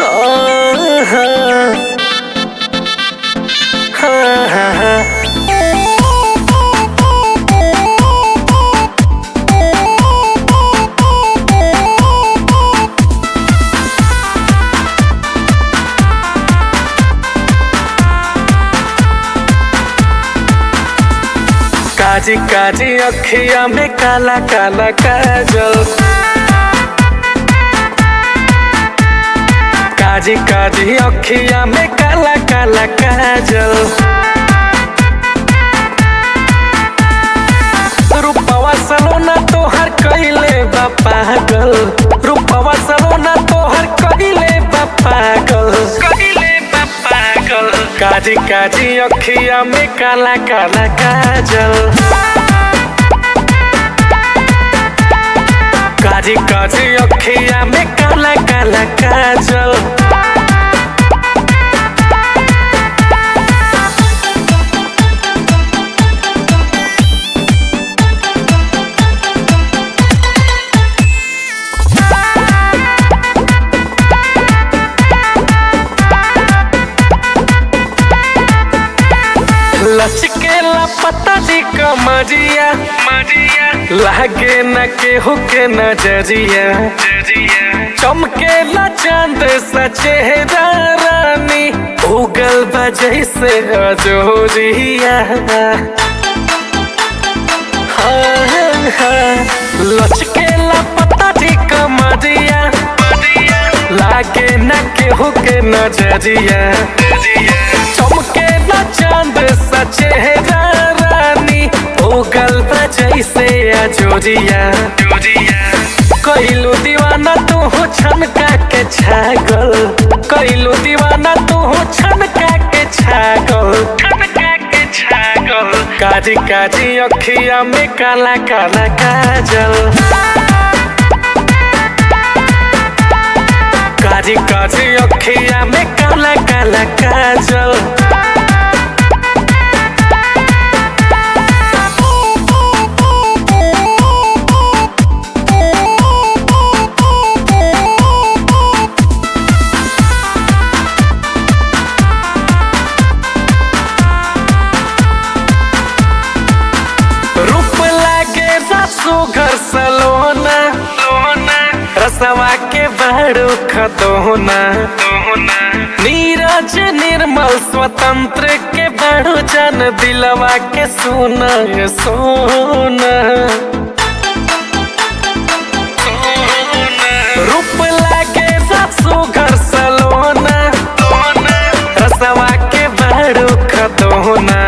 काजी काजी अखिया में काला काला काजल काजी काजी अखिया में काला काला काजल रूपवा सलोना तोहर कइले बा पागल रूपवा सलोना तोहर कइले बा पागल कइले बा पागल काजी काजी अखिया में काला काला काजल काजी काजी अखिया में काला काला काजल लचकेला पता जी कमरिया मरिया लागे न केहू के नजरिया चमकेला चांद सा चेहरा रानी उगल बजै से अजोरिया हाँ, हाँ, लचकेला पता जी कमरिया लागे न केहू के नजरिया चमकेला चांद सा चेहरा रानी उगल जैसे अजोरिया कैलू दीवाना तू हो छनका के छागल कैलू दीवाना तू हो छनका के छागल छनका के छागल काजी काजी अखिया में काला काला काजल काजी काजी अखिया में काला काला काजल रूप लागे रसो घर सलोना रसवा के बड़ो खतोना नीरज निर्मल स्वतंत्र के बड़ो जन दिलवा के सोना सोना रूप लागे रसो घर सलोना रसवा के बड़ो खतोना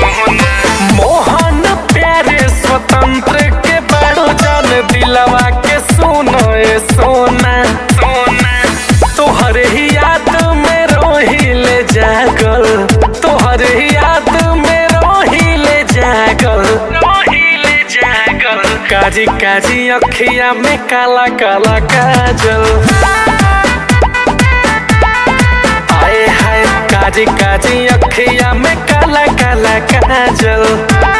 मोहन प्यारे स्वतंत्र के बड़ो जन दिलवा के सोना ए सोना सोना तोहरे ही याद में रोहिले जागल तोहरे ही याद में रोहिले जागल रोहिले जागल काजी काजी अखिया में काला काला काजल आए हाय काजी काजी अखिया में काला काला काजल